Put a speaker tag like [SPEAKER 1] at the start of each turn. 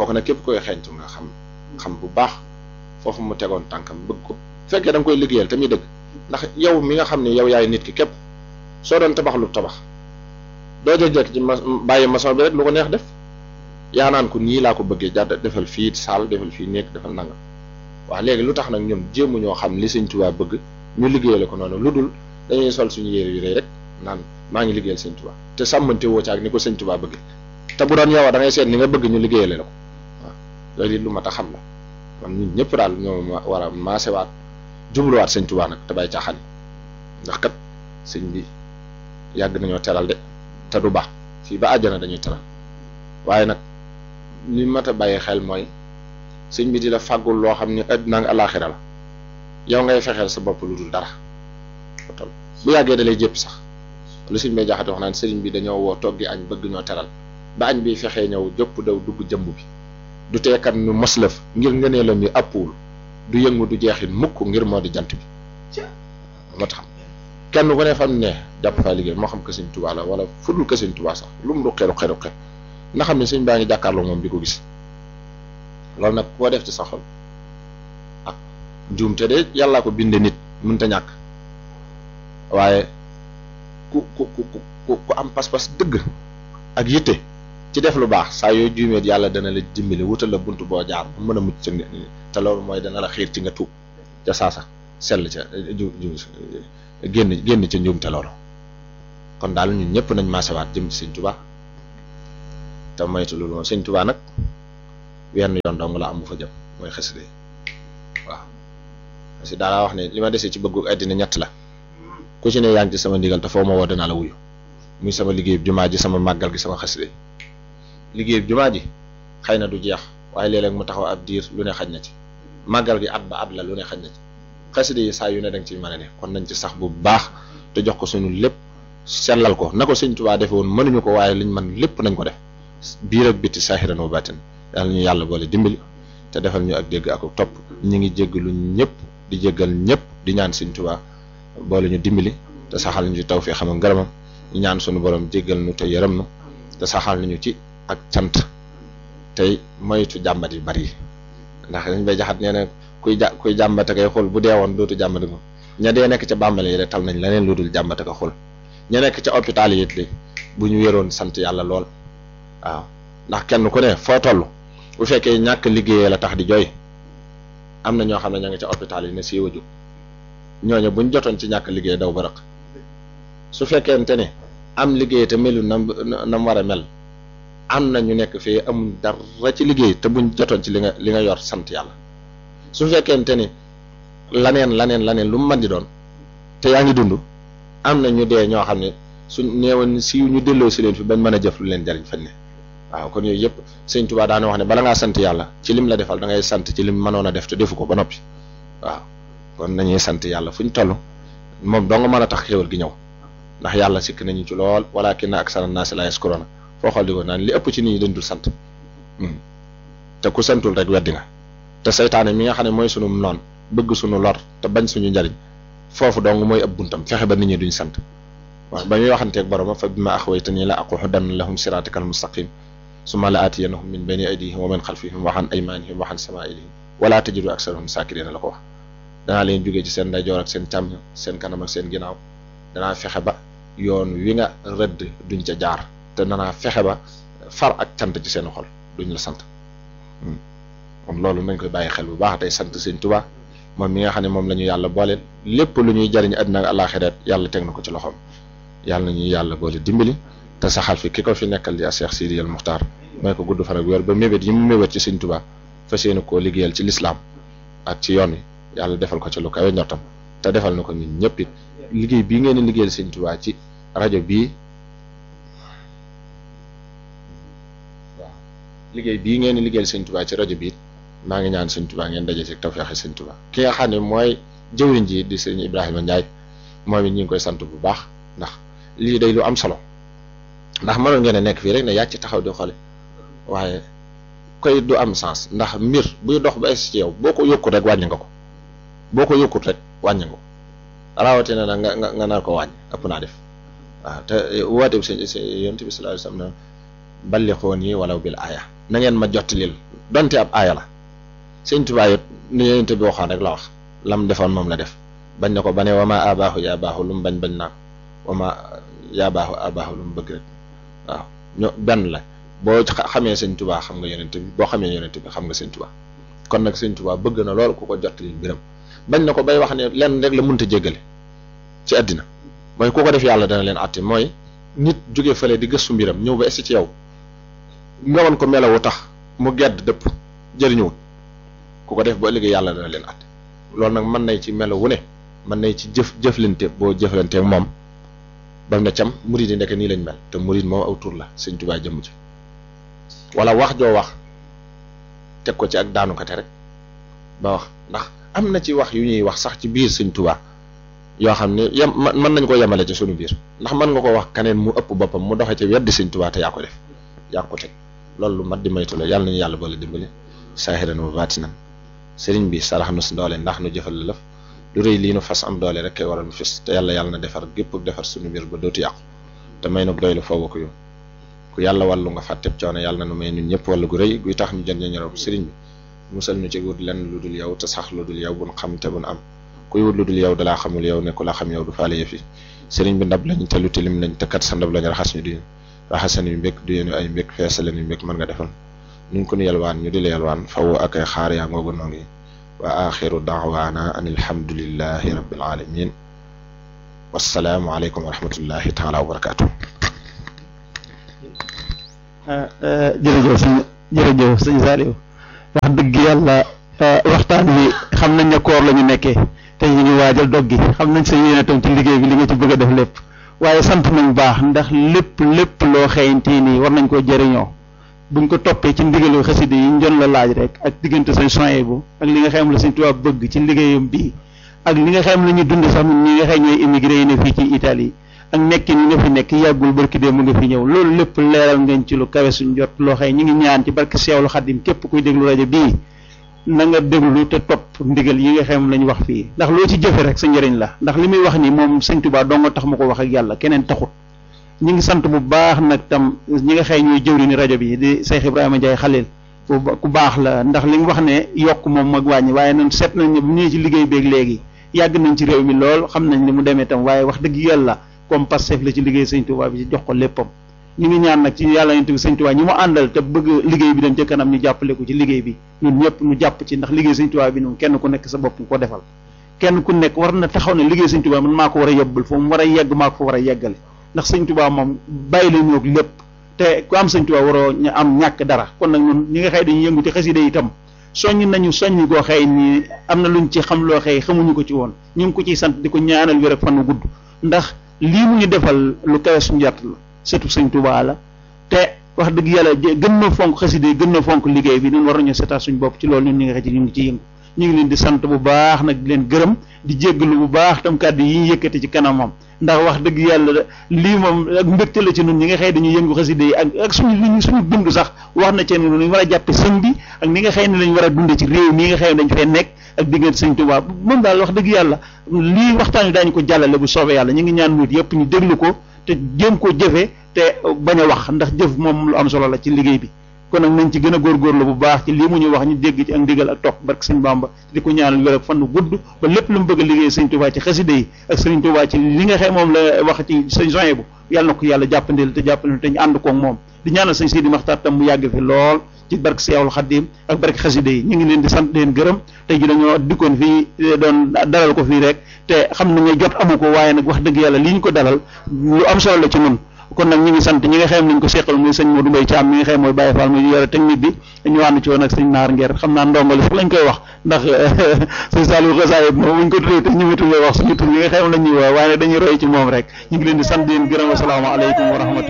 [SPEAKER 1] kooku nag képp koy xeeñtu nga xam xam bu baax foofu mu tegoon tànkam bëgg ko fekkee da nga koy liggéeyal te muy dëgg ndax yow mi nga xam ne yow yaay nit ki képp soo doon tabax lu tabax doo jëkk ci ma bàyyi maçon bi rek lu ko neex def yaa naan ko nii laa ko bëggee jàdd defal fii saal defal fii nekk defal nangam waaw léegi lu tax nag ñun jéemu ñoo xam li Sëñ Tuubaa bëgg ñu liggéeyale ko noonu lu dul dañuy sol suñu yére yu rëy rek naan maa ngi liggéeyal Sëñ Tuubaa te sàmmante woo ci ak ni ko Sëñ Tuubaa bëgg te bu doon yow da ngay seet ni nga bëgg ñu liggéeyale la ko waaw loolu it lu mat a xam la man ñun ñëpp daal ñoo war a maasewaat jubluwaat Sëñ Tuubaa nag te bàyyi caaxaan ndax kat sëñ bi yàgg nañoo teral de te du baax fii ba àjjana dañuy teral waaye nag li mat a bàyyi xel mooy sëñ bi di la fàggul loo xam ni àddina ak alaaxira la yow ngay fexeel sa bopp lu dul dara bu yàggee da lay jëpp sax lu sëñ bay jaxate wax naan sëriñ bi dañoo woo toggi añ bëgg ñoo teral ba añ bi fexee ñëw jëpp daw dugg jëmb bi du teekat ñu moslëf ngir ngëneelam yi àppuwul du yëngu du jeexit mukk ngir moo di jant bi moo tax kenn ku ne fam ne jàpp faa liggéey moo xam que sëñ Tuubaa la wala fudul que sëñ Tuubaa sax lu mu ruqe ruqe ruqe nga xam ne sëñ baa ngi jàkkaarloo moom di ko gis loolu nag koo def ci sa xol ah njuumte de yàllaa ko binde nit mënta ñàkk waaye ku ku ku ku ku am pas-pas dëgg ak yitte ci def lu baax saa yoo juumeet yàlla dana la dimbali wutal la bunt boo jaar bu mën a mucc ca te loolu mooy dana la xiir ci nga tuub ca saasa sell ca ju ju génn génn ca njuumte loolu kon daal ñun ñëpp nañ maasewaat jëm ci sëñ Tuubaa te moytu loolu moom sëñ Tuubaa nag wenn yoon dong la am bu fa jëm mooy xasida waaw parce que daala wax ne li ma desee ci bëggu àddina ñett la ku ci ne yaa ngi ci sama ndigal te foo ma woo danaa la wuyu muy sama liggéeyub jumaa ji sama màggal gi sama xasida liggéeyub jumaa ji xëy na du jeex waaye léeg-léeg mu taxaw ab diir lu ne xaj na ci màggal gi at ba at la lu ne xaj na ci xasida yi saa yu ne danga ciy mën a ne kon nañ ci sax bu baax te jox ko suñu lépp sellal ko na ko sëñ Tuubaa defe woon mënuñu ko waaye liñ man lépp nañ ko def biir ak biti saahiran wa baatin yàlla ñu yàlla boole dimbali te defal ñu ak dégg ak topp ñu ngi jéggalu ñëpp di jéggal ñëpp di ñaan sëñ Tuubaa boole ñu dimbali te saxal ñu ci tawfiix xam ngërëmam ñu ñaan suñu borom jéggal nu te yërëm nu te saxal nañu ci ak cant tey moytu jàmbat yu bari yi ndax dañ bay jaxat nee na kuy ja kuy jàmbate kay xul bu dee woon dootu jàmbate ko ña dee nekk ca bàmbale yi de tal nañ leneen lu dul jàmbate ko xul ña nekk ca hôpital yi it li bu ñu wéroon sant yàlla lool waaw ndax kenn ku ne foo toll bu fekkee ñàkk liggéeyee la tax di jooy am na ñoo xam ne ña ngi ca hôpital yi ne siiwa jóg ñooñu buñ jotoon ci ñàkk liggéey daw bërëq su fekkente ne am liggéey te melu na nam war a mel am na ñu nekk fii amuñ dara ci liggéey te buñ jotoon ci li nga li nga yor sant yàlla su fekkente ni laneen laneen laneen lu mu mën di doon te yaa ngi dund am na ñu dee ñoo xam ne suñ neewoon siiw ñu delloo si leen fi bañ mën a jëf lu leen jariñ fañ ne waaw kon yooyu yëpp sëñ Tuubaa daana wax ne bala ngaa sant yàlla ci lim la defal da ngay sant ci lim mënoon a def te defu ko ba noppi waaw kon nañuy sant yàlla fu ñu toll moom doo nga mën a tax xéwal gi ñëw ndax yàlla sikk nañu ci lool walaakinna aksara naasi laa yaskuruun foo xool di ko naan li ëpp ci nit ñi dañ dul sant te ku santul rek weddi nga te saytaane mi nga xam ne mooy sunu noon bëgg sunu lor te bañ suñu njariñ foofu dong mooy ab buntam fexe ba nit ñi duñ sant waaw ba muy waxanteeg borom fa bima axwaytanii la aqudanna lahum siraatakal mustaqim summa la aatiyannahum min bayni aydihim wa min xalfihim wa an aymanihim wa an samaa'ilihim wala tajidu aksarahum saakiriina la ko wax danaa leen jógee ci seen ndeyjoor ak seen càmm seen kanam ak seen ginnaaw danaa fexe ba yoon wi nga rëdd duñ ca jaar te danaa fexe ba far ak cant ci seen xol duñ la sant kon loolu nañ koy bàyyi xel bu baax tey sant sëñ Tuubaa moom mi nga xam ne moom la ñu yàlla booleel lépp lu ñuy jariñ àddina ak àllaaxira yàlla teg na ko ci loxoom yàlla na ñuy yàlla boole dimbali te saxal fi ki ko fi nekkal di a Cheikh Sidi al Muxtaar may ko gudd fan ak wér ba mébét yi mu mébét ci sëñ Tuubaa fas yéene koo liggéeyal ci lislaam ak ci yoon wi yàlla defal ko ci lu kawe ñortam te defal na ko ñun ñëpp it liggéey bii ngeen di liggéeyal sëñ Tuubaa ci rajo bii waaw liggéey bii ngeen di liggéeyal sëñ Tuubaa ci rajo bii maa ngi ñaan sëñ Tuubaa ngeen daje ci tawfeex sëñ Tuubaa ki nga xam ne mooy jëwriñ ji di sëñ Ibrahima Ndiaye moom it ñu ngi koy sant bu baax ndax lii day lu am solo ndax mënoon ngeen a nekk fii rek ne yàcc taxaw di xoole waaye koy du am sens ndax mbir buy dox ba es ci yow boo ko yokkut rek wàññi nga ko boo ko yokkut rek wàññi nga ko rawatina nag nga nga nga nar ko wàññi ëpp naa def waaw te woote bi sëñ yonent bi sallallahu alayhi wasallam ballixoon yi walaw bil aaya na ngeen ma jottilil donte ab aaya la sëñ Tuubaa it ni yonente bi waxoon rek la wax lam defoon moom la def bañ na ko ba ne wama abaahu yaa baaxu lu mu bañ bañ naa wama yaa baaxu abaahu lu mu bëgg rek waaw ño benn la boo xamee sëñ Tuubaa xam nga yonente bi boo xamee yonente bi xam nga sëñ Tuubaa kon nag sëñ Tuubaa bëgg na lool ku ko jottali mbiram bañ na ko bay wax ne lenn rek la mënta jéggale ci àddina mooy ku ko def yàlla dana leen àtte mooy nit jóge fële di gëstu mbiram ñëw ba essi ci yow nga woon ko melawu tax mu gedd dëpp jëriñuwut ku ko def ba ëllëgee yàlla dana leen àtte loolu nag mën nay ci melo wu ne mën nay ci jëf jëflante boo jëflanteeg moom ba mu ne cam murid yi ndeke nii lañ mel te murid moom aw tur la sëñ Tuubaa jëmm ci wala wax joo wax teg ko ci ak daanukate rek ba wax ndax am na ci wax yu ñuy wax sax ci biir sëñ Tuubaa yoo xam ne yem mën nañ ko yemale ci sunu biir ndax mën nga ko wax kaneen mu ëpp boppam mu doxe ci weddi sëñ Tuubaa te yaa ko def yaa ko teg loolu lu mat di maytu la yàlla nañu yàlla boole dimbali saahiran wa baatinan sëriñ bi sarax nu si doole ndax nu jëfal la lëf lu rëy lii nu fas am doole rek kay waral nu fis te yàlla yàlla na defar gépp defar sunu biir ba dootu yàqu te may nu doylu foofu ko yow ku yàlla wàllu nga fàtteb coono yàlla na nu may ñun ñëpp wàllu gu rëy guy tax ñu jot ñu ñorob sëriñ bi musal ñu ci wut lenn lu dul yow te sax lu dul yow buñ xam te buñ am kuy wut lu dul yow dalaa xamul yow ne ku la xam yow du faale yëf yi sëriñ bi ndab lañ te lu tilim lañ te kat sa ndab lañ raxas ñu di raxasan yu mbékk du yéenu ay mbékk feesalen yu mbékk mën nga defal nuñ ko nu yalwaan ñu di la yalwaan faw ak ay xaar yaa ngoogu noo ngi wa axiru daawaana an alhamdulillahi rabbil alamin wassalaamu aleykum wa rahmatullahi taala wa barakatuh
[SPEAKER 2] jërëjëf sëñ jërëjëf sëñ Saliou wax dëgg yàlla waxtaan wi xam nañ ne koor la ñu nekkee te ñu ngi waajal dog gi xam nañ sa yéene tam ci liggéey bi li nga ci bëgg a def lépp waaye sant nañ baax ndax lépp lépp loo xëyante nii war nañ koo jëriñoo buñ ko toppee ci ndigalu xasida yi ñu la laaj rek ak diggante sañ soye bu ak li nga xam la Sëñ Tuubaa bëgg ci liggéeyam bii ak li nga xam la ñuy dund sax ñi nga xam ñooy immigré yi ne fii ci Italie ak nekkin yi nga fi nekk yàggul barki dee mu nga fi ñëw loolu lépp leeral ngeen ci lu kawe suñ jot loo xëy ñu ngi ñaan ci barke Seexul Xadim képp kuy déglu rajo bii na nga déglu te topp ndigal yi nga xam lañ wax fii ndax loo ci jëfe rek sa njëriñ la ndax li muy wax ni moom Sëñ Tuubaa doo nga tax mu ko wax ak yàlla keneen taxut ñi ngi sant bu baax nag tam ñi nga xëy ñooy jëwri ni rajo bi di Cheikh Ibrahima Ndiaye Khalil ku baax la ndax li mu wax ne yokk moom mag wàññi waaye noonu seet nañ ne bu ñëwee ci liggéey beeg léegi yàgg nañ ci réew mi lool xam nañ ni mu demee tam waaye wax dëgg yàlla comme Pastef la ci liggéey Sëñ Tuubaa bi ci jox ko léppam ñu ngi ñaan nag ci yàlla yonent bi Sëñ Tuubaa ñi mu àndal te bëgg liggéey bi dem ca kanam ñu jàppale ko ci liggéey bi ñun ñëpp ñu jàpp ci ndax liggéey Sëñ Tuubaa bi ñun kenn ku nekk sa bopp nga ko defal kenn ku nekk war na taxaw ne liggéey Sëñ Tuubaa man maa ko war a yebbal foofu mu war a yegg maa ko fa war a yeggale ndax Sëñ Tuubaa moom bàyyi la ñoog lépp te ku am Sëñ Tuubaa waroo ñu am ñàkk dara kon nag ñun ñi nga xëy dañuy yëngu ci xasida itam soññ nañu soññ koo xëy ni am na luñ ci xam loo xëy xamuñu ko ci woon ñu ngi ko ciy sant di ko ñaanal wér ak fan wu gudd ndax lii mu ñu defal lu kawe suñu njort la surtout Sëñ Tuubaa la te wax dëgg yàlla gën na fonk xasida yi gën na fonk liggéey bi ñun war nañu seetaat suñu bopp ci loolu ñun ñi nga xëy ñu ngi ci yëngu ñu ngi leen di sant bu baax nag di leen gërëm di jéggalu bu baax tam kàddu yi ñu yëkkati ci kanamam ndax wax dëgg yàlla lii moom ak mbégte la ci ñun ñi nga xëy dañuy yëngu xasida yi ak ak suñu suñu dund sax wax na ci ne ñu war a jàppe sëñ bi ak ni nga xëy ne lañ war a dunde ci réew mi nga xëy dañ fee nekk ak diggante sëñ Tuubaa moom daal wax dëgg yàlla lii waxtaan wi daañu ko jàllale bu soobee yàlla ñu ngi ñaan muut yëpp ñu déglu ko te jéem koo jëfe te bañ a wax ndax jëf moom lu am solo la ci liggéey bi kon nag nañ ci gën a góorgóorlu bu baax ci lii mu ñu wax ñu dégg ci ak ndigal ak topp barke sëñ Bamba di ko ñaanal wér ak fan gudd ba lépp lu mu bëgg a liggéey sëñ Tuubaa ci xasida yi ak sëñ Tuubaa ci li nga xëy moom la wax ci sëñ joye bu yàlla na ko yàlla jàppandil te jàppandil te ñu ànd koog moom di ñaanal sëñ Sidi Maxtaar tam mu yàgg fi lool ci barke Seexul Xaddim ak barke xasida yi ñu ngi leen di sant leen gërëm tey ji dañoo dikkoon fii doon dalal ko fii rek te xam nañu jot amu ko waaye nag wax dëgg yàlla li ñu ko dalal lu am solo la ci ñun kon nag ñi ngi sant ñi nga xam nañ ko seqal muy sëñ Modou Mbaye Thiam mi nga xam mooy Baye Fall muy yore technique bi ñu ànd ci woon ak sëñ Naar Ngeer xam naa ndongole sax lañ koy wax ndax sëñ Saliou Xasaayib moom buñ ko tuddee te ñu mi tuddee wax suñu tur yi nga xam lañ ñuy woo waaye dañuy roy ci moom rek ñu ngi leen di sant di leen gërëm asalaamaaleykum wa rahmatulah